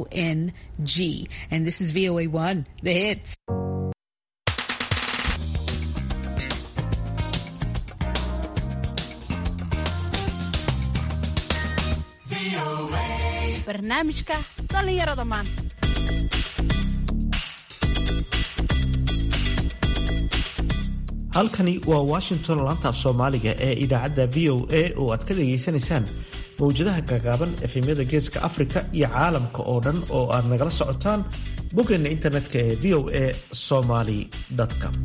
O N G. And this is VOA 1, the hits. barnaamijka dhallinyarada maanta halkani waa washington laanta af soomaaliga ee idaacadda v o a oo aad ka dhageysanaysaan mawjadaha gaagaaban efemyada geeska afrika iyo caalamka oo dhan oo aad nagala socotaan boggeena internetka ee v o a somaly com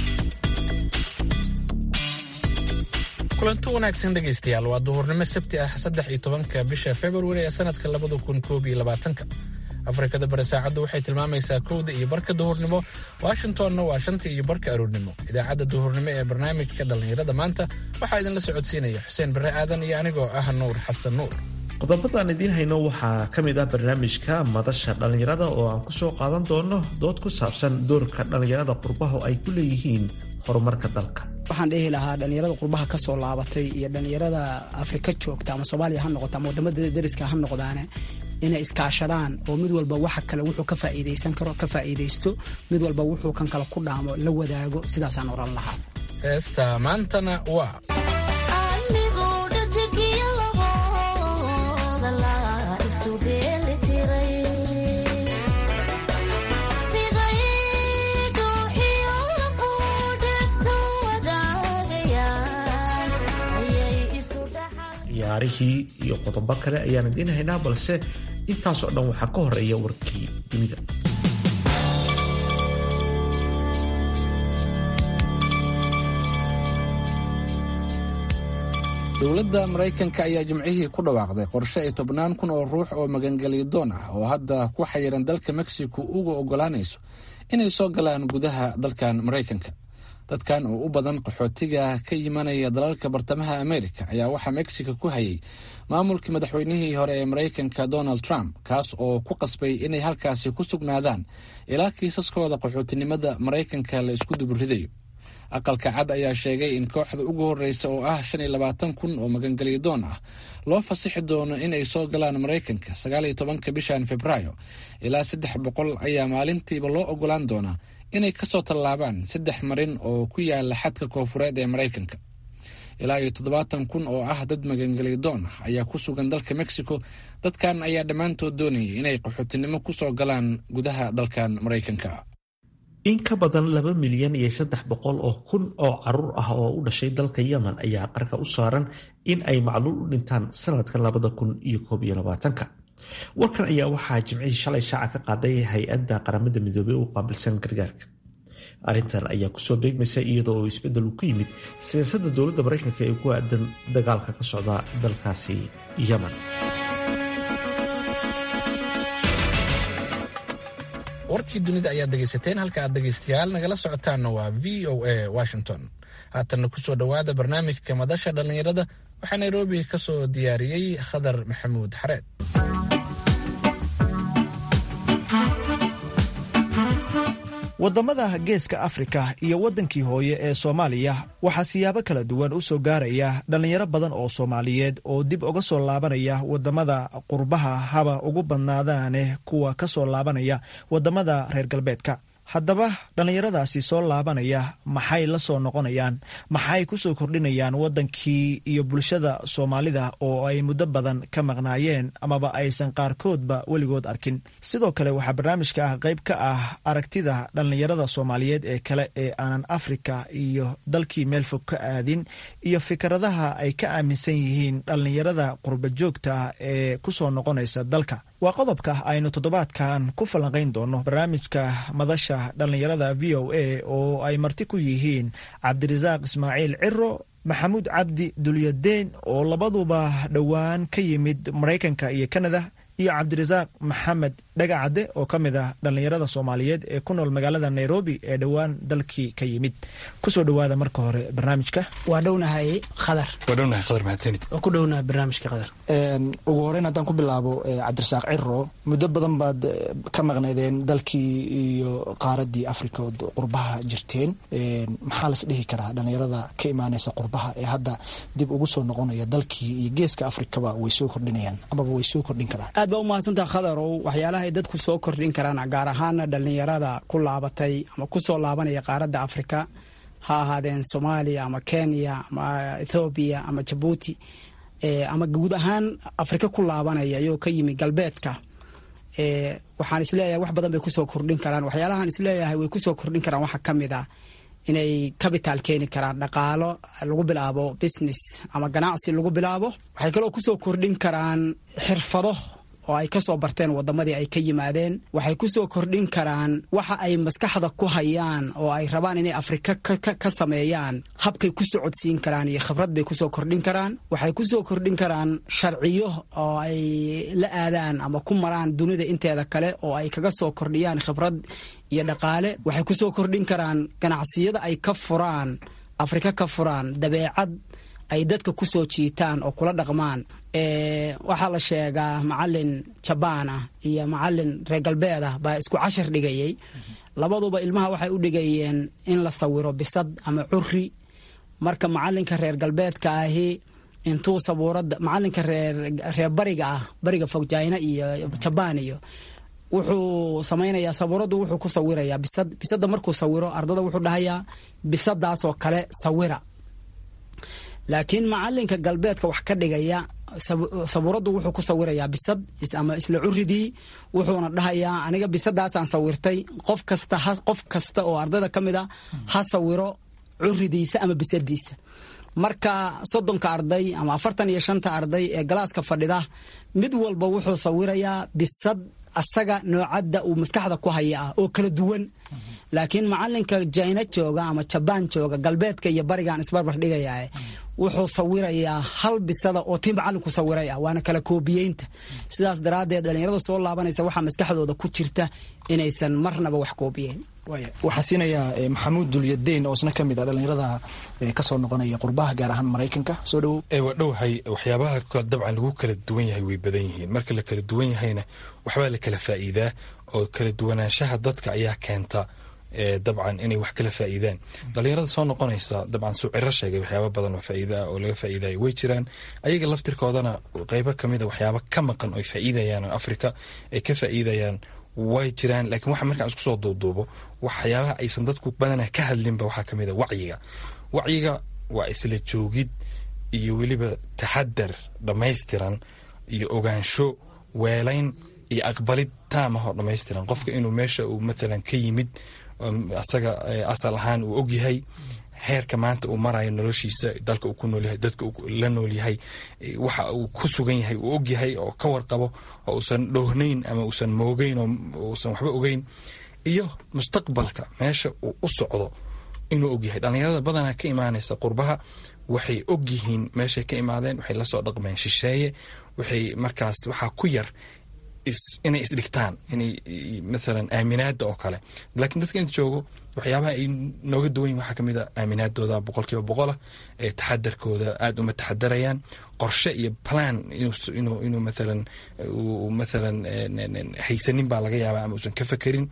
kulanti wanaagsan dhegaystayaal waa duhurnimo sabti ah saddex iyo tobanka bisha februari ee sanadka labada kun koob iyo labaatanka afrikada bari saacaddu waxay tilmaamaysaa kowda iyo barka duhurnimo washingtonna waa shanta iyo barka aroornimo idaacadda duhurnimo ee barnaamijka dhallinyarada maanta waxaa idinla socodsiinaya xuseen barre aadan iyo anigoo ah nuur xasan nuur qodobadaan idiin hayno waxaa ka mid ah barnaamijka madasha dhallinyarada oo aan kusoo qaadan doono dood ku saabsan doorka dhallinyarada qurbaho ay ku leeyihiin horumarka dalka waxaan dhihi lahaa dhallinyarada qurbaha ka soo laabatay iyo dhallinyarada afrika joogta ama soomaaliya ha noqoto ama wadamada dariska ha noqdaane inay iskaashadaan oo mid walba waxa kale wuxuu ka faa'iidaysan karo ka faa'iidaysto mid walba wuxuu kan kale ku dhaamo la wadaago sidaasaan oran lahaa heesta maantana waa ciyaarihii iyo qodobo kale ayaan idiin haynaa balse intaasoo dhan waxaa ka horeeya warkii dunida dowladda maraykanka ayaa jimcihii ku dhawaaqday qorshe ay tobnaan kun oo ruux oo magangeliyadoon ah oo hadda ku xayiran dalka mexico uga ogolaanayso inay soo galaan gudaha dalkan maraykanka dadkan oo u badan qaxootiga ka yimanaya dalalka bartamaha amerika ayaa waxaa mexico ku hayay maamulkii madaxweynihii hore ee maraykanka donald trump kaas oo ku qasbay inay halkaasi ku sugnaadaan ilaa kiisaskooda qaxootinimada maraykanka la isku duburidayo aqalka cad ayaa sheegay in kooxda ugu horreysa oo ah shan iyo labaatan kun oo magangelyadoon ah loo fasixi doono inay soo galaan maraykanka sagaal iyo tobanka bishan februaayo ilaa saddex boqol ayaa maalintiiba loo ogolaan doonaa inay kasoo tallaabaan saddex marin oo ku yaala xadka koofureed ee maraykanka ilaa iyo toddobaatan kun oo ah dad magangelyadoon ah ayaa ku sugan dalka mexico dadkan ayaa dhammaantood doonayay inay qaxootinimo kusoo galaan gudaha dalkan maraykanka in ka badan laba milyan iyo saddex boqol oo kun oo caruur ah oo u dhashay dalka yemen ayaa qarka u saaran in ay macluul u dhintaan sanadkan labada kun iyo koob iyo labaatanka warkan ayaa waxaa jimcihii shalay shaaca ka qaaday hay-adda qaramada midoobey u qaabilsan gargaarka arrintan ayaa kusoo beegmaysa iyadoo oo isbeddel uu ku yimid siyaasadda dowladda maraykanka ee ku aadan dagaalka ka socda dalkaasi yemen warkii dunida ayaad dhegaysateen halka aad dhegaystayaal nagala socotaanna waa v o a washington haatanna kusoo dhowaada barnaamijka madasha dhallinyarada waxaa nairobi ka soo diyaariyey khadar maxamuud xareed waddamada geeska afrika iyo waddankii hooye ee soomaaliya waxaa siyaabo kala duwan u soo gaaraya dhallinyaro badan oo soomaaliyeed oo dib uga soo laabanaya waddamada qurbaha haba ugu badnaadaane kuwa ka soo laabanaya waddamada reer galbeedka haddaba dhallinyaradaasi soo laabanaya maxay la soo noqonayaan maxay ku soo kordhinayaan waddankii iyo bulshada soomaalida oo ay muddo badan ka maqnaayeen amaba aysan qaarkoodba weligood arkin sidoo kale waxaa barnaamijka ah qayb ka ah aragtida dhallinyarada soomaaliyeed ee kale ee aanan afrika iyo dalkii meel fog ka aadin iyo fikradaha ay ka aaminsan yihiin dhallinyarada qurba joogta ee ku soo noqonaysa dalka waa qodobka aynu toddobaadkan ku falanqayn doono barnaamijka madasha dhallinyarada v o a oo ay marti ku yihiin cabdirasaaq ismaaciil ciro maxamuud cabdi dulyadeen oo labaduba dhowaan ka yimid maraykanka iyo kanada iyo cabdirasaaq maxamed dhagacadde oo ka mid ah dhallinyarada soomaaliyeed ee ku nool magaalada nairobi ee dhowaan dalkii ka yimid kusoo dhowaada marka hore barnaamijka waa dhownahay khadar wadhownahay khadar mahadsanid oo ku dhownahay barnaamijka khadar ugu horeyn haddaan ku bilaabo cabdirasaaq ciro muddo badan baad ka maqnaydeen dalkii iyo qaaradii africa ood qurbaha jirteen maxaa las dhihi karaa dhallinyarada ka imaaneysa qurbaha ee hadda dib ugu soo noqonaya dalkii iyo geeska afrikaba way soo kordhinayaan amaba way soo kordhin karaan aad baa u mahadsantaha khadarow waxyaalaha ay dadku soo kordhin karaan gaar ahaana dhallinyarada ku laabatay ama kusoo laabanaya qaaradda afrika ha ahaadeen soomaaliya ama kenya ama ethoobiya ama jabuuti ama guud ahaan afrika ku laabanaya ayoo ka yimi galbeedka waxaan isleeyahay wax badan bay kusoo kordhin karaan waxyaalahaan isleeyahay way kusoo kordhin karaan waxaa ka mid ah inay capital keeni karaan dhaqaalo lagu bilaabo business ama ganacsi lagu bilaabo waxay kaloo kusoo kordhin karaan xirfado oo ay kasoo barteen wadamadii ay ka yimaadeen waxay kusoo kordhin karaan waxa ay maskaxda ku hayaan oo ay rabaan inay afrika ka sameeyaan habkay ku socodsiin karaan iyo khibrad bay kusoo kordhin karaan waxay kusoo kordhin karaan sharciyo oo ay la aadaan ama ku maraan dunida inteeda kale oo ay kaga soo kordhiyaan khibrad iyo dhaqaale waxay kusoo kordhin karaan ganacsiyada ay ka furaan afrika ka furaan dabeecad ay dadka kusoo jiitaan oo kula dhaqmaan waxaa la sheegaa macalin jabaan ah iyo macalin reer galbeed ah baa isku cashar dhigayay labaduba ilmaha waxay u dhigayeen in la sawiro bisad ama curi marka macalinka reer galbeedka ahi intuu sabuurada macalinka reer bariga ah bariga fog jina iyo jabaan iyo wuxuu samaynayaa sabuuradu wuxuu ku sawirayaa bisad bisada markuu sawiro ardada wuxuu dhahayaa bisadaasoo kale sawira laakiin macalinka galbeedka wax ka dhigaya sabuuradu wuxuu ku sawirayaa bisad ama isla curidii wuxuuna dhahayaa aniga bisadaasaan sawirtay qof kasta qof kasta oo ardayda ka mid a ha sawiro curidiisa ama bisadiisa marka soddonka arday ama afartan iyo shanta arday ee galaaska fadhida mid walba wuxuu sawirayaa bisad asaga noocadda uu maskaxda ku haya ah oo kala duwan laakiin macalinka jina jooga ama jabaan jooga galbeedka iyo barigaan isbarbar dhigaya wuxuu sawirayaa hal bisada oo tii macalinku sawiray ah waana kala koobiyeynta sidaas daraaddeed dhalinyarada soo laabanaysa waxaa maskaxdooda ku jirta inaysan marnaba wax koobiyeyn waxaa siinayaa maxamuud dulyadeyn oo isna ka mid a dhalinyarada kasoo noqonaya qurbaha gaar ahaan maraykanka soo dhowo waa dhowahay waxyaabaha dabcan lagu kala duwan yahay way badan yihiin marka la kala duwan yahayna waxbaa la kala faa'iidaa oo kala duwanaanshaha dadka ayaa keenta dabcan inay wax kala faa'iidaan dhalinyarada soo noqonaysa dabcan suuciro sheegay waxyaaba badan oo faa'iida ah oo laga faa'iidayo way jiraan ayaga laftirkoodana qeybo kamid a waxyaaba ka maqan oy faa'iidayaan oo afrika ay ka faa'iidayaan way jiraan laakiin waxa markaan isku soo duuduubo waxyaabaha aysan dadku badanaa ka hadlinba waxaa kamid a wacyiga wacyiga waa isla joogid iyo weliba taxadar dhammaystiran iyo ogaansho weelayn iyo aqbalid taamahoo dhammaystiran qofka inuu meesha uu mathalan ka yimid asaga asal ahaan uu ogyahay heerka maanta uu marayo noloshiisa dalka uu ku noolyahay dadka la noolyahay waxa uu ku sugan yahay uu ogyahay oo ka warqabo oo uusan dhoohnayn ama uusan moogeyn oo uusan waxba ogeyn iyo mustaqbalka meesha uu u socdo inuu ogyahay dhalinyarada badanaa ka imaanaysa qurbaha waxay ogyihiin meeshay ka imaadeen waxay lasoo dhaqmeen shisheeye waxay markaas waxaa ku yar inay isdhigtaan inay mathalan aaminaada oo kale laakiin dadka inta joogo waxyaabaha ay nooga duwan yihin waxaa kamid a aaminaadooda boqol kiiba boqolah ee taxadarkooda aada uma taxadarayaan qorshe iyo plan inuu inuu mathalan mathalan haysanin baa laga yaabaa ama uusan ka fekerin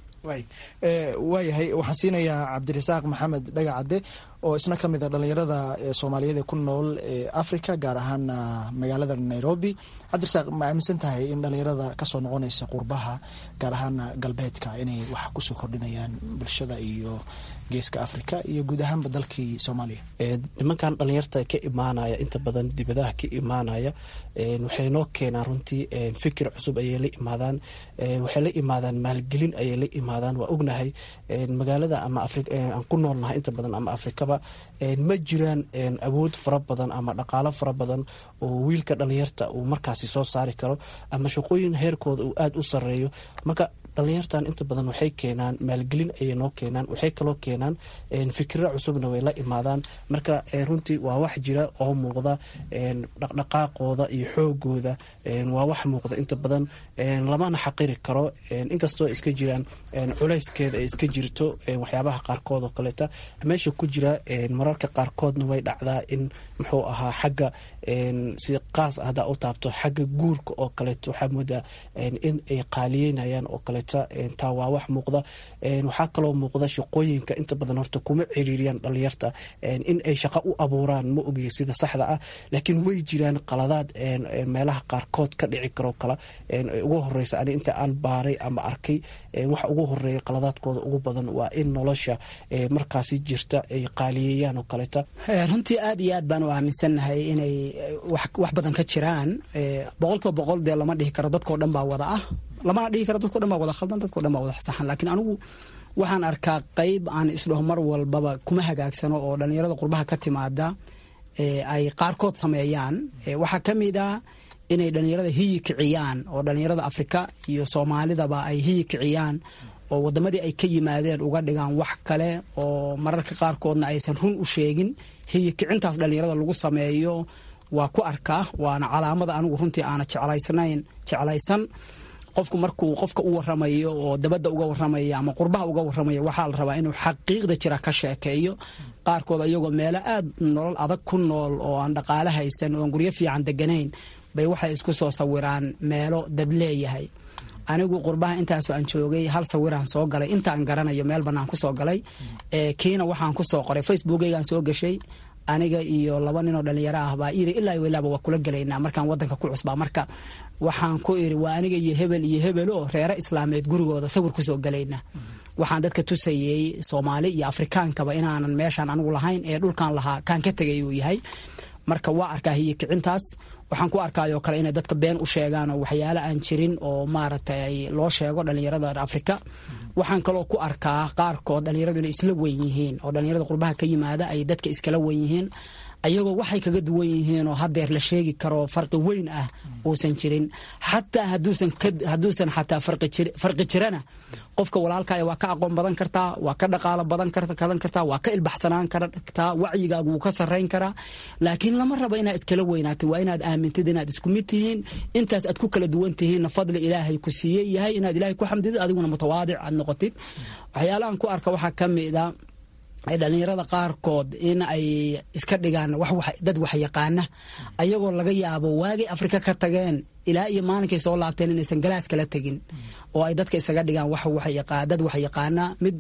waayahay waxaan siinayaa cabdirasaaq maxamed dhagacadde oo isna ka mid a dhalinyarada soomaaliyeed ee ku nool africa gaar ahaan magaalada nairobi cabdirasaaq ma aaminsan tahay in dhalinyarada kasoo noqonaysa qurbaha gaar ahaana galbeedka inay wax kusoo kordhinayaan bulshada iyo geeska africa iyo guud ahaanba dalkii soomaaliya nimankan dhalinyarta ka imaanaya inta badan dibadaha ka imaanaya waxay noo keenaan runtii fikir cusub ayay la imaadaan waxay la imaadaan maalgelin ayay la imaadaan waa ognahay magaalada ama aan ku noolnahay inta badan ama afrikaba ma jiraan awood fara badan ama dhaqaalo fara badan oo wiilka dhalinyarta uu markaasi soo saari karo ama shaqooyin heerkooda uu aada u sareeyo marka dhalinyartan inta badan waxay keenaan maalgelin ayay noo keenaan waxay kaloo keenaan fikiro cusubna way la imaadaan marka runtii waa wax jira oo muuqda dhaqdhaqaaqooda iyo xoogooda waa wax muuqda inta badan lamana xaqiri karo inkastoo iska jiraan culayskeeda ay iska jirto waxyaabaha qaarkood oo kaleeta meesha ku jira mararka qaarkoodna way dhacdaa in muxuu ahaa xagga si qaas ah hadaa u taabto xagga guurka oo kaleeto waxaa moodaa in ay qaaliyeynayaan oo kaleeto kaleeta taa waa wax muuqda waxaa kaloo muuqda shaqooyinka inta badan horta kuma ciriiriyaan dhalinyarta in ay shaqo u abuuraan ma ogiyo sida saxda ah laakiin way jiraan qaladaad meelaha qaarkood ka dhici karo kala ugu horeysa ani inta aan baaray ama arkay waxa ugu horeeya qaladaadkooda ugu badan waa in nolosha markaasi jirta ay qaaliyeeyaan oo kaleeta runtii aad iyo aad baan u aaminsannahay inay wax badan ka jiraan boqolkiiba boqol dee lama dhihi karo dadkao dhan baa wada ah lamana dhihi karo dadko dhan baa wada khaldan dadko dhan baa wada saxan laakiin anigu waxaan arkaa qayb aan isdhaho mar walbaba kuma hagaagsano oo dhallinyarada qurbaha ka timaada ay qaarkood sameeyaan waxaa ka mid a inay dhallinyarada hiyi kiciyaan oo dhallinyarada afrika iyo soomaalidaba ay hiyi kiciyaan oo wadamadii ay ka yimaadeen uga dhigaan wax kale oo mararka qaarkoodna aysan run u sheegin hiyi kicintaas dhallinyarada lagu sameeyo waa ku arkaa waana calaamada anigu runtii aana jeclaysnayn jeclaysan qofku markuu qofka u waramayo oo dabadda uga waramaya ama qurbaha uga waramaya waxaa la rabaa inuu xaqiiqda jira ka sheekeeyo qaarkood ayagoo meelo aad nolol adag ku nool oo aan dhaqaale haysan oon guryo fiican deganayn bay waxay isku soo sawiraan meelo dad leeyahay anigu qurbaha intaas aan joogay hal sawiraan soo galay intaan garanayo meel banaan kusoo galay kiina waxaan kusoo qoray facebookeygaan soo gashay aniga iyo laba ninoo dhalinyaro ah baa iri ilaa welaaba waa kula gelaynaa markaan wadanka ku cusbaa marka waxaan ku iri waa aniga iyo hebel iyo hebel oo reere islaameed gurigooda sawir kusoo galaynaa waxaan dadka tusayey soomaali iyo afrikaankaba inaanan meeshaan anigu lahayn ee dhulkan lahaa kaan ka tegay uu yahay marka waa arkaa hiyo kicintaas waxaan ku arkaayoo kale inay dadka been u sheegaan oo waxyaale aan jirin oo maaragtay loo sheego dhalinyarada afrika waxaan kaloo ku arkaa qaarkood dhalinyaradu inay isla weyn yihiin oo dhalinyarada qurbaha ka yimaada ay dadka iskala weyn yihiin ayagoo waxay kaga duwan yihiin oo hadeer la sheegi karo farqi weyn ah uusan jirin xataa haduusan xataa farqi jirana qofka walaalkaya waa ka aqoon badan kartaa waa ka dhaqaalo badan kadan kartaa waa ka ilbaxsanaan kartaa wacyigaagu wuu ka sarayn karaa laakiin lama rabo inaad iskala weynaatid waa inaad aamintid inaad isku mid tihiin intaas aad ku kala duwan tihiinna fadli ilaahay ku siiye yahay inaad ilahay ku xamdidid adiguna mutawaadic aad noqotid waxyaalahan ku arka waxaa ka mida dhalinyarada qaarkood in ay iska dhigaan dad waxyaqaana ayagoo laga yaabo waagay afrika ka tageen ilaa iyo maalinkay soo laabteen inaysan galaas kala tegin oo ay dadka isaga dhigaan dad waxyaqaana mid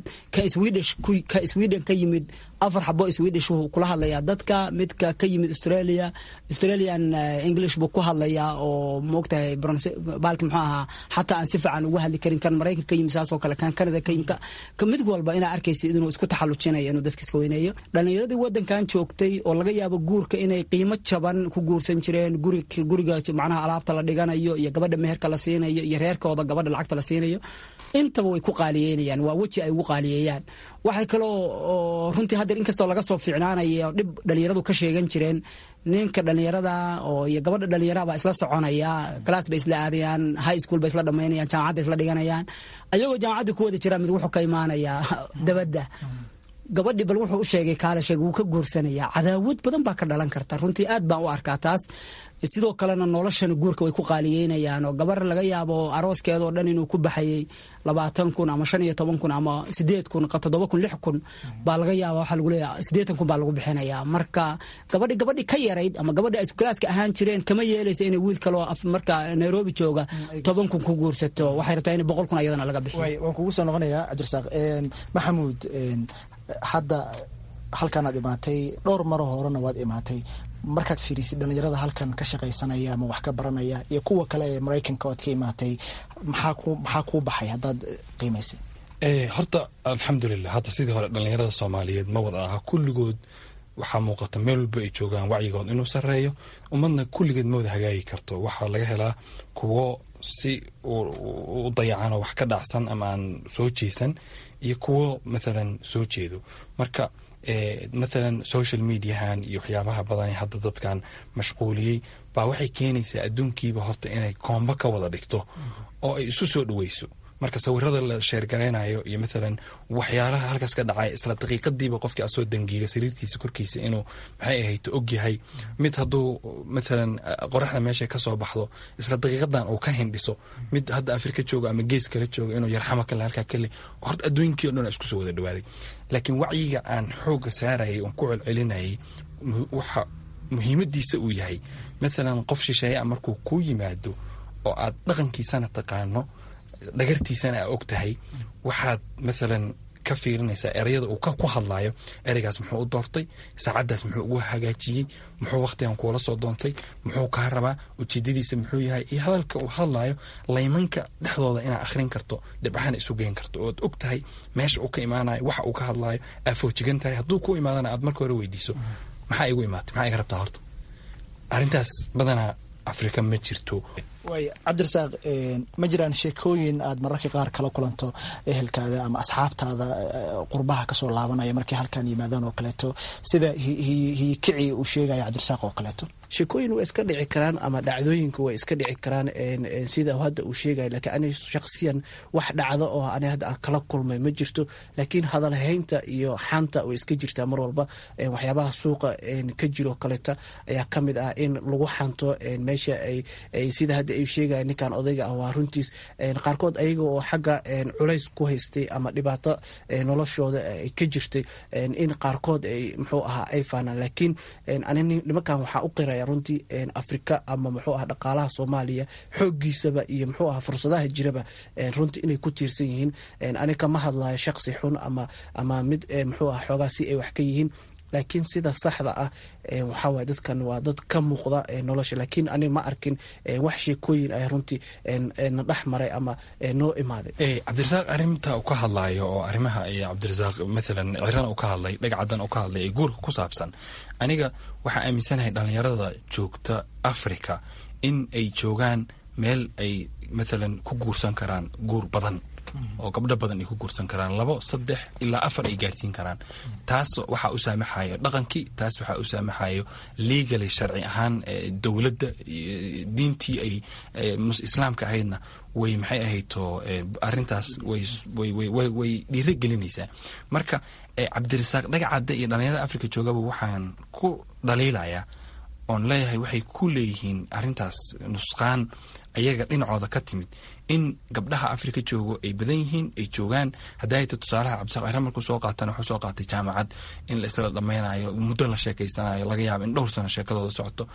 ka sweden ka yimid afar xabo swedish wuu kula hadlayaa dadka midka ka yimid australia australian english buu ku hadlayaa oo moogtahay baalki muxuu ahaa xataa aan si fiican ugu hadli karin kan maraykan ka yimid saasoo kale kan canada ka yimid ka mid walba inaa arkaysa inuu isku taxallujinayo inuu dadka iska weyneeyo dhalinyaradii wadankan joogtay oo laga yaabo guurka inay qiimo jaban ku guursan jireen guriga macnaha alaabta la dhiganayo iyo gabadha meherka la siinayo iyo reerkooda gabadha lacagta la siinayo intaba way ku qaaliyeynayaan waa weji ay ugu qaaliyeeyaan waxay kaloo runtii haddeer inkastoo laga soo fiicnaanayo dhib dhalinyaradu ka sheegan jireen ninka dhalinyarada oo iyo gabadha dhalinyarada baa isla soconaya galaas bay isla aadayaan high school bay isla dhamaynayaan jaamacadda isla dhiganayaan ayagoo jaamacaddii ku wada jiraan mid wuxuu ka imaanayaa dabadda gabadhii bal wuxuu u sheegay kaale sheeg wuu ka guursanayaa cadaawad badan baa ka dhalan karta runtii aad baan u arkaa taas sidoo kalena noloshana guurka way ku qaaliyeynayaan oo gabar laga yaabo arooskeeda oo dhan inuu ku baxayay labaatan kun ama shan iyo toban kun ama sideed kun toddoba kun lix kun baa laga yaaba waxaa lagu leeyahay siddeetan kun baa lagu bixinayaa marka gabadhi gabadhi ka yarayd ama gabadhi ay iskulaaska ahaan jireen kama yeelaysa inay wiil kaloo marka nairobi jooga toban kun ku guursato waxay rabtaa in boqol kun ayadana laga bixiyo waan kugu soo noqonayaa cabdirasaaq maxamuud hadda halkaanaad imaatay dhowr maro horena waad imaatay markaad fiirisid dhalinyarada halkan ka shaqaysanaya ama wax ka baranaya iyo kuwa kale ee maraykanka oad ka imaatay maxaa kuu baxay haddaad qiimaysid horta alxamdulilah hadda sidii hore dhalinyarada soomaaliyeed ma wada aha kulligood waxaa muuqata meel walba ay joogaan wacyigood inuu sareeyo ummadna kulligeed ma wada hagaagi karto waxaa laga helaa kuwo si u dayacanoo wax ka dhacsan ama aan soo jeesan iyo kuwo mathalan soo jeedo marka mathalan social mediahan iyo waxyaabaha badan hadda dadkan mashquuliyey baa waxay keenaysaa adduunkiiba horta inay koombo ka wada dhigto oo ay isu soo dhaweyso marka sawirada la sheergaraynayo iyo mathalan waxyaalaha halkaas ka dhacay isla daqiiqadiiba qofkii asoo dangiiga sariirtiisa korkiisa inuu maxay ahayd og yahay mid hadduu mathalan qoraxda meesha kasoo baxdo isla daqiiqadan uu ka hindhiso mid hadda afrika jooga ama gees kala jooga inuu yarxamo kale halkaa kale horta adduunkii o dhan isku soo wada dhawaaday laakiin wacyiga aan xooga saarayay oon ku celcelinayay waxa muhiimadiisa uu yahay mathalan qof shisheeyaa markuu kuu yimaado oo aad dhaqankiisana taqaano dhagartiisana aa og tahay waxaad maalan ka fiirinaysaa ereyada uu ku hadlayo ereygaas muxuu u doortay saacaddaas muxuu ugu hagaajiyey muxuu wakhtigan kuula soo doontay muxuu kaa rabaa ujeedadiisa muxuu yahay iyo hadalka uu hadlayo laymanka dhexdooda inaad akhrin karto dhibcahana isu geyn karto ood og tahay meesha uu ka imaanayo waxa uu ka hadlayo aa foojigan tahay hadduu ku imaadana aad marka hore weydiiso maxaa igu imaatay maxaa iga rabtaa horta arrintaas badanaa afrika ma jirto waay cabdirasaaq ma jiraan sheekooyin aad mararka qaar kala kulanto ehelkaada ama asxaabtaada qurbaha kasoo laabanaya markay halkan yimaadaan oo kaleeto sida hiyikici uu sheegaya cabdirasaaq oo kaleeto sheekooyin way iska dhici karaan ama dhacdooyinka way iska dhici karaan sida hadda uu sheegaya lakiin ani shaksiyan wax dhacdo oo ani hadda aan kala kulmay ma jirto laakiin hadalhaynta iyo xanta way iska jirtaa mar walba waxyaabaha suuqa ka jiro kaleeta ayaa ka mid ah in lagu xanto meesha ay sida hadda ay sheegaya ninkan odayga ah waa runtiis qaarkood ayaga oo xagga culays ku haystay ama dhibaato noloshooda ka jirtay in qaarkood ay muxuu ahaa ay faanaan laakiin ani nimankan waxaa u qiraya runtii afrika ama muxuu aha dhaqaalaha soomaaliya xooggiisaba iyo muxuu aha fursadaha jiraba runtii inay ku tiirsan yihiin ani kama hadlayo shaqsi xun ama ama mid muxuu aha xoogaa si ay wax ka yihiin laakiin sida saxda ah waxaa waye dadkan waa dad ka muuqda nolosha laakiin ani ma arkin wax sheekooyin ay runtii na dhex maray ama noo imaaday cabdirasaaq arrinta uu ka hadlayo oo arrimaha cabdirasaaq maalan cirana uu ka hadlay dhagcadan uu ka hadlay ee guurka ku saabsan aniga waxaa aaminsanahay dhallinyarada joogta africa in ay joogaan meel ay maalan ku guursan karaan guur badan oo gabdho badan ay ku guursan karaan labo saddex ilaa afar ay gaarsiin karaan taas waxaa u saamaxayo dhaqankii taas waxaa u saamaxayo legaly sharci ahaan dowladda diintii ay islaamka ahaydna way maxay ahayto arintaas way dhiiro gelinaysaa marka cabdirasaaq dhagacadda iyo dhalinyarada africa joogaba waxaan ku dhaliilayaa oon leeyahay waxay ku leeyihiin arintaas nusqaan ayaga dhinacooda ka timid in gabdhaha afrika joogo ay badan yihiin ay joogaan hadayta tusaalaha cabdisaaq cira markuu soo qaatana wuxuu soo qaatay jaamacad in la isla dhammaynayo muddo la sheekaysanayo laga yaabo in dhowr sano sheekadooda socoto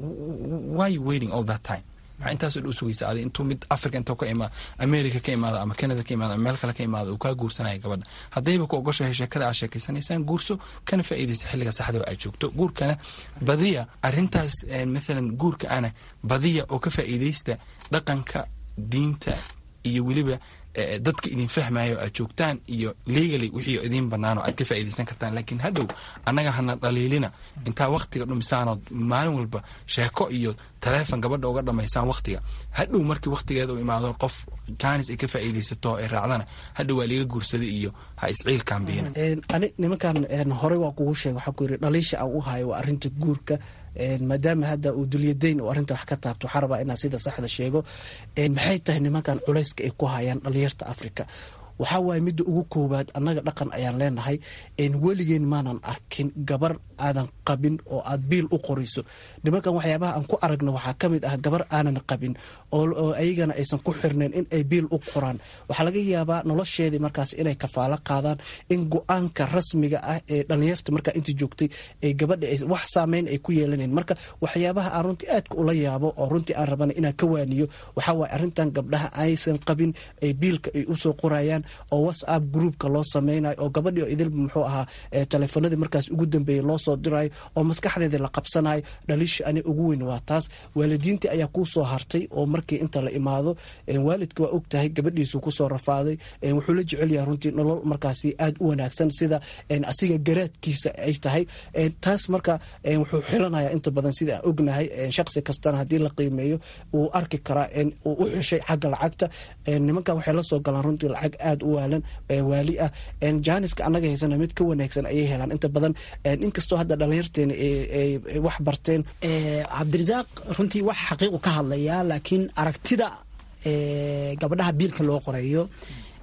why you waiting all that time maxaa intaasoo dhow sugaysa adi intuu mid africa intuu ka imaado america ka imaado ama canada ka imaado ama meel kale ka imaado uu kaa guursanaya gabadha haddayba ku ogoshahay sheekada aad sheekaysanaysaan guurso kana faa'iidaysa xilliga saxda aad joogto guurkana badiya arrintaas maalan guurka ana badiya oo ka faa'iidaysta dhaqanka diinta iyo weliba dadka idin fahmayo aad joogtaan iyo legaly wixii idiin banaano aad ka faa'iidaysan kartaan laakiin hadhow annaga hana dhaliilina intaa waktiga dhumisaanood maalin walba sheeko iyo taleefon gabadha uga dhamaysaan waktiga hadhow markii waktigeeda u imaado qof jaanis ay ka faa'iidaysato ay raacdana hadhow waa liiga guursaday iyo ha isciilkaan biyina ani nimankan horey waa kugu sheega waxaa ku yiri dhaliisha aan u hayo waa arrinta guurka maadaama hadda uu dulyadayn uu arrinta wax ka taabto waxaa rabaa inaan sida saxda sheego maxay tahay nimankan culayska ay ku hayaan dhalinyarta africa waxaa waaye midda ugu koowaad annaga dhaqan ayaan leenahay weligeen maanan arkin gabar aadan qabin oo aad biil u qorayso nimankan waxyaabaha aan ku aragno waxaa ka mid ah gabar aanan qabin oo ayagana aysan ku xirnayn in ay biil u qoraan waxaa laga yaabaa nolosheedii markaas inay kafaalo qaadaan in go-aanka rasmiga ah ee dhalinyarta markaa inta joogtay ay gabadha wax saameyn ay ku yeelanayn marka waxyaabaha aan runtii aadka ula yaabo oo runtii aan rabana inaan ka waaniyo waxaa waaye arrintan gabdhaha aysan qabin ay biilka ay usoo qorayaan oo whatsapp groupka loo sameynayo oo gabadhii oo idilba muxuu ahaa teleefanadii markaas ugu dambeeyey loo soo dirayo oo maskaxdeedii la qabsanayo dhaliisha ani ugu weyn waa taas waalidiintii ayaa kuu soo hartay oo markii inta la imaado waalidka waa og tahay gabadhiisu kusoo rafaaday wuxuu la jecel yahay runtii nolol markaasi aad u wanaagsan sida asiga garaadkiisa ay tahay taas marka wuxuu xilanaya inta badan sida aan ognahay shaqsi kastana haddii la qiimeeyo wuu arki karaa uu u xushay xagga lacagta nimankan waxay la soo galaan runtii lacag aad u waalan waali ah jaaniska annaga haysana mid ka wanaagsan ayay helaan inta badan inkastoo hadda dhalinyarteena ay wax barteen cabdirasaaq runtii wax xaqiiqu ka hadlaya laakiin aragtida gabadhaha biilka loo qorayo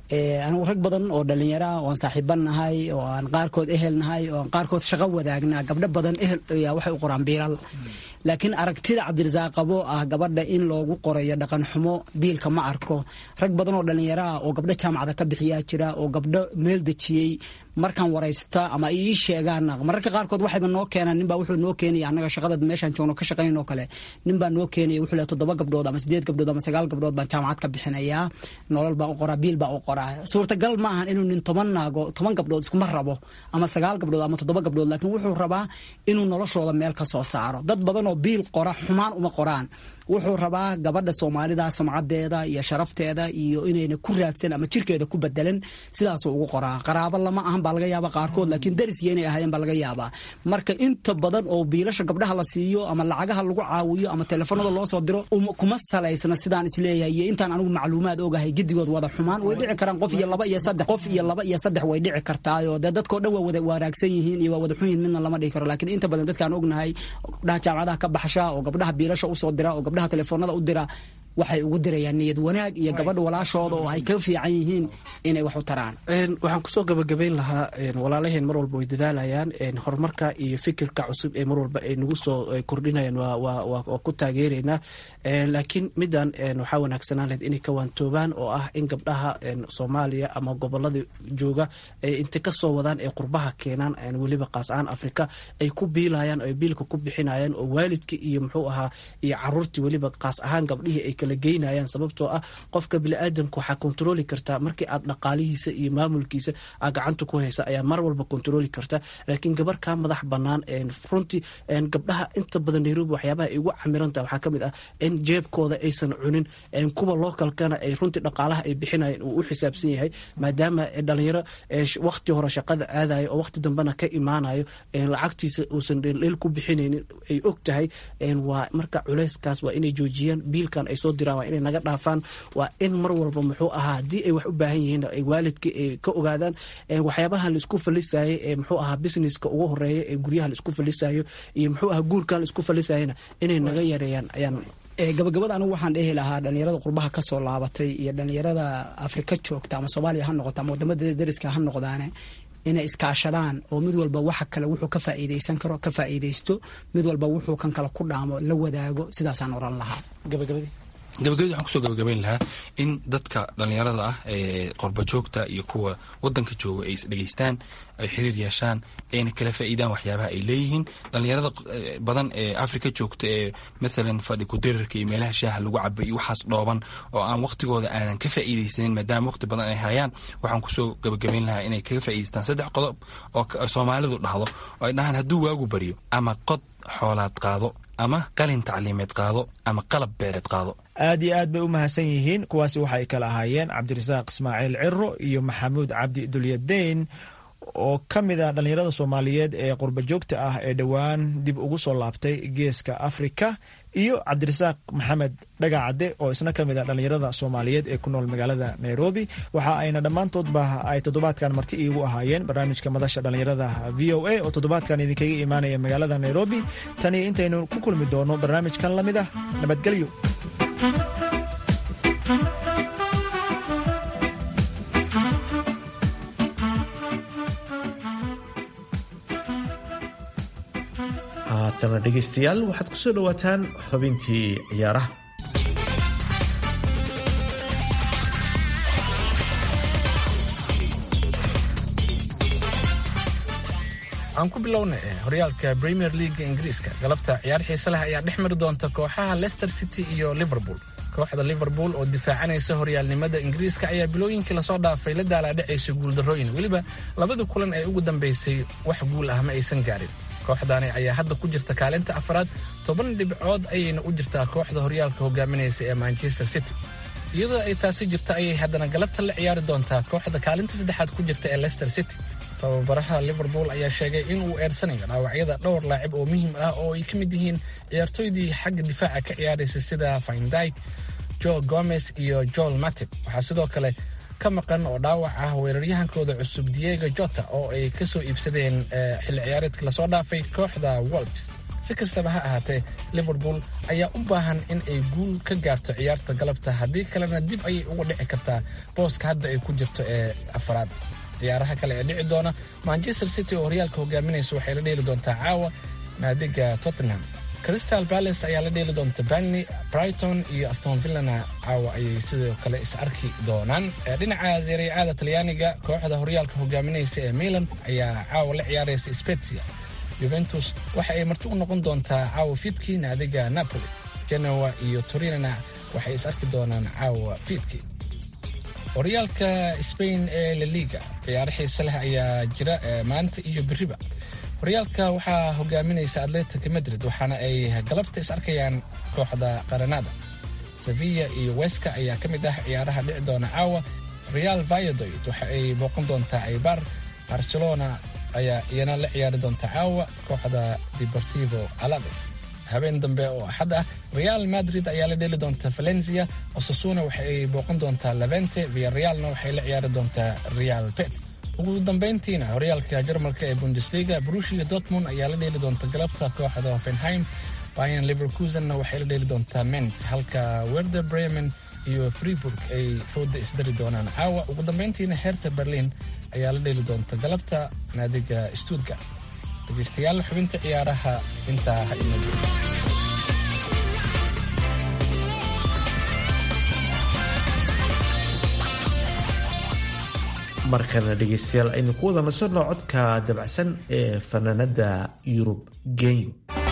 anigu rag badan oo dhallinyara oo aan saaxiiban nahay oo aan qaarkood ehel nahay oo aan qaarkood shaqo wadaagnaa gabdho badan ehel ayaa waxay u qoraan biilal laakiin aragtida cabdirasaaq qabo ah gabadha in loogu qorayo dhaqan xumo biilka ma arko rag badan oo dhallinyaro ah oo gabdho jaamacada ka bixiyaa jira oo gabdho meel dejiyey markaan waraysta ama ay ii sheegaan mararka qaarkood waxayba noo keenaan ninbaa wuxuu noo keenaya annaga shaqada meeshaan joogno ka shaqayn oo kale ninbaa noo keenaya wuxuu leeyahay toddoba gabdhood ama sideed gabdhood ama sagaal gabdhood baan jaamacad ka bixinayaa nolol baan u qoraa biil baan u qoraa suurtagal ma ahan inuu nin toban naago toban gabdhood iskuma rabo ama sagaal gabdhood ama toddoba gabdhood laakiin wuxuu rabaa inuu noloshooda meel ka soo saaro dad badan oo biil qora xumaan uma qoraan wuxuu rabaa gabadha soomaalida sumcadeeda iyo sharafteeda iyo inayna ku raadsan ama jirkeeda ku bedelan sidaasuu ugu qoraa qaraabo lama ahan baa laga yaaba qaarkood laakiin darisya inay ahaayeen baa laga yaabaa marka inta badan oo biilasha gabdhaha la siiyo ama lacagaha lagu caawiyo ama teleefanada loo soo diro kuma salaysna sidaan isleeyahay iyo intaan anigu macluumaad ogahay gedigood wada xumaan way dhici karaan qof iyo laba iyo saddex qof iyo laba iyo saddex way dhici kartaayo dee dadkoo dhan waa wada wanaagsan yihiin iyo waa wada xun yihin midna lama dhihi karo laakiin inta badan dadkaan ognahay gabdhaha jaamacadaha ka baxsha oo gabdhaha biilasha usoo dira oo gabdhaha telefoonada u dira waxay ugu dirayaan niyad wanaag iyo gabadha walaashooda oo ay ka fiican yihiin inay wax u taraan waxaan kusoo gabagabayn lahaa walaalaheen mar walba way dadaalayaan horumarka iyo fikirka cusub ee mar walba ay nagu soo kordhinayaan waa ku taageeraynaa laakiin midan waxaa wanaagsanaan lahed inay ka waantoobaan oo ah in gabdhaha soomaaliya ama gobolada jooga intay kasoo wadaan ee qurbaha keenaan weliba qaas ahaan afrika ay ku biilayaan ay biilka ku bixinayaan oo waalidka iyo muxuu ahaa iyo caruurtii weliba qaas ahaan gabdhihii ay kala geynayaan sababtoo ah qofka biniaadamka waxaa kontroli kartaa markii aad dhaqaalihiisa iyo maamulkiisa aa gacanta ku haysa ayaa mar walba kontroli karta laakiin gabar kaa madax banaan runtii gabdhaha inta badan nairobi waxyaabaha ay ugu camirantaha waxaa kamid ah in jeebkooda aysan cunin kuwa lookalkana ay runtii dhaqaalaha ay bixinayan uu u xisaabsan yahay maadaama dhalinyaro waqti hore shaqada aadayo oo waqti dambena ka imaanayo lacagtiisa uusan dheel ku bixinaynin ay og tahay waa marka culeyskaas waa inay joojiyaan biilkan ay soo diraan waa inay naga dhaafaan waa in mar walba muxuu ahaa haddii ay wax u baahan yihiin ay waalidka ay ka ogaadaan waxyaabaha laisku falisayo ee muxuu ahaa businesska ugu horeeya ee guryaha laisku falisayo iyo muxuu ahaa guurkan laisku falisayana inay naga yareeyaan ayaan gabagabada anigu waxaan dhehi lahaa dhalinyarada qurbaha kasoo laabatay iyo dhalinyarada afrika joogta ama soomaaliya ha noqoto ama wadamada dariska ha noqdaane inay iskaashadaan oo mid walba waxa kale wuxuu ka faa'iidaysan karo ka faa'iidaysto mid walba wuxuu kan kale ku dhaamo la wadaago sidaasaan oran lahaa gabagabadii gabagabadii waxaan kusoo gabagabayn lahaa in dadka dhallinyarada ah ee qorbajoogta iyo kuwa wadanka jooga ay isdhegeystaan ay xiriir yeeshaan ayna kala faa'iidaan waxyaabaha ay leeyihiin dhallinyarada badan ee africa joogta ee mathalan fadhi kudirarka iyo meelaha shaaha lagu caba iyo waxaas dhooban oo aan waqtigooda aanan ka faa'iidaysanin maadaama waqti badan ay hayaan waxaan kusoo gabagabayn lahaa inay kaga faa'iidaystaan saddex qodob oo soomaalidu dhahdo oo ay dhahaan hadduu waagu baryo ama qod xoolaad qaado ama qalin tacliimeed qaado ama qalab beereed qaado aad iyo aad bay u mahadsan yihiin kuwaasi waxay kala ahaayeen cabdirasaaq ismaaciil ciro iyo maxamuud cabdi dulyadeyn oo ka mid ah dhallinyarada soomaaliyeed ee qurbajoogta ah ee dhowaan dib ugu soo laabtay geeska afrika iyo cabdirasaaq maxamed dhagacadde oo isna ka mid ah dhallinyarada soomaaliyeed ee ku nool magaalada nairobi waxa ayna dhammaantoodba ay toddobaadkan marti iigu ahaayeen barnaamijka madasha dhallinyarada v o a oo toddobaadkan idinkaga imaanaya magaalada nairobi tani intaynu ku kulmi doono barnaamijkan la mid ah nabadgelyo haatana dhegaystayaal waxaad ku soo dhowaataan xubintii ciyaaraha aan ku bilowna horyaalka premier leaga ingiriiska galabta ciyaar xiise leh ayaa dhex mari doonta kooxaha leicester city iyo liverpool kooxda liverpool oo difaacanaysa horyaalnimada ingiriiska ayaa bilooyinkii lasoo dhaafay la daalaadhacaysa guuldarrooyin weliba labadii kulan ee ugu dambeysay wax guul ah ma aysan gaarin kooxdaani ayaa hadda ku jirta kaalinta afraad toban dhibcood ayayna u jirtaa kooxda horyaalka hogaaminaysa ee manchester city iyadoo ay taasi jirta ayay haddana galabta la ciyaari doontaa kooxda kaalinta saddexaad ku jirta ee leicester city tababaraha liverpool ayaa sheegay inuu eersanayo dhaawacyada dhowr laacib oo muhiim ah oo ay ka mid yihiin ciyaartooydii xagga difaaca ka ciyaaraysa sida findyke joe gomez iyo joel matib waxaa sidoo kale ka maqan oo dhaawac ah weeraryahankooda cusub diego jota oo ay ka soo iibsadeen xilli ciyaareedka lasoo dhaafay kooxda wolfs si kastaba ha ahaatee liverpool ayaa u baahan in ay guul ka gaarto ciyaarta galabta haddii kalena dib ayay uga dhici kartaa booska hadda ay ku jirto ee afaraad ciyaaraha kale ee dhici doona manchester city oo horyaalka hogaaminaysa waxay la dheeli doontaa caawa naadiga tottenham crystal palace ayaa la dheeli doonta banley brighton iyo aston villana caawa ayay sidoo kale is arki doonaan dhinaca zeeriyacaada talyaaniga kooxda horyaalka hogaaminaysa ee milan ayaa caawa la ciyaaraysa spezia juventus waxa ay marti u noqon doontaa caawa fiidkii naadiga napoli genoa iyo torinana waxay is arki doonaan caawa fiidkii horyaalka spain ee la liga ciyaaro xiise leh ayaa jira maanta iyo beriba horyaalka waxaa hogaaminaysa atletic madrid waxaana ay galabta is arkayaan kooxda qaranada sevilla iyo weska ayaa ka mid ah ciyaaraha dhici doona caawa real valladoid waxa ay booqan doontaa aybar barcelona ayaa iyana la ciyaari doonta caawa kooxda deportivo alaves habeen dambe oo axad ah real madrid ayaa la dheeli doonta valencia osasuna waxa ay booqan doontaa levente villarealna waxay la ciyaari doontaa real pet ugu dambayntiina horyaalka jarmalka ee bundesliga brushia dortmund ayaa la dheeli doonta galabta kooxda hoffenheim bayan liverkusenna waxay la dheeli doontaa mens halka werder bremen iyo freeburg ay fooda isdari doonaan caawa ugu dambayntiina heerta berlin ayaa la dheeli doonta galabta naadiga stuttgart dhegeystayaal xubinta ciyaaraha intaa ha ina markana dhegeystayaal aynu ku wada nasanno codka dabacsan ee fanaanada yurub genyo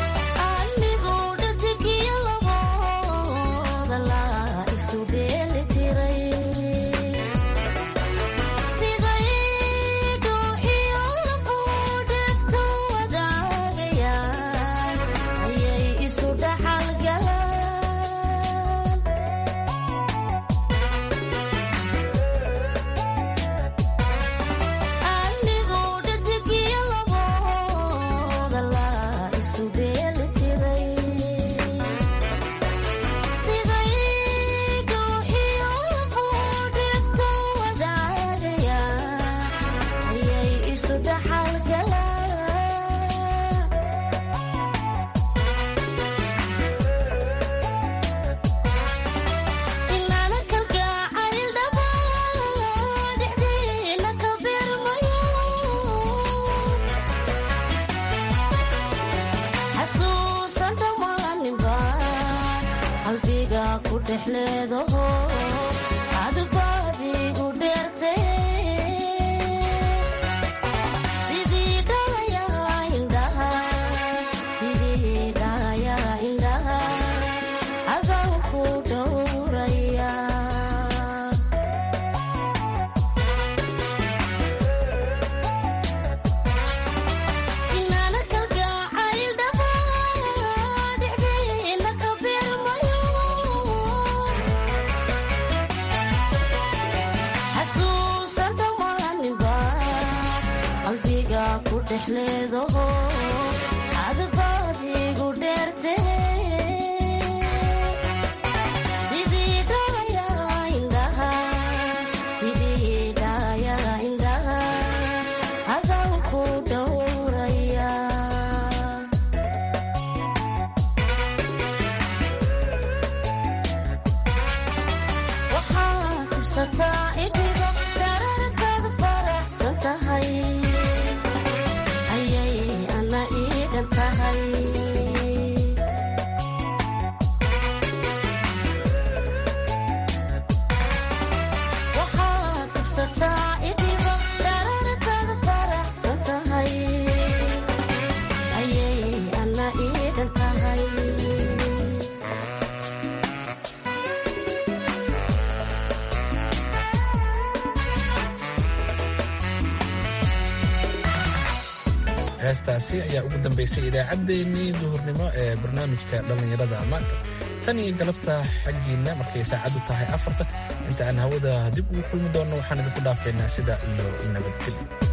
heestaasi ayaa ugu dambaysay idaacaddeenii duhurnimo ee barnaamijka dhallinyarada maanta tan iyo galabta xaggiinna markay saacaddu tahay afarta inta aan hawada dib ugu kulmi doonno waxaan idinku dhaafaynaa sida iyo nabadgelyo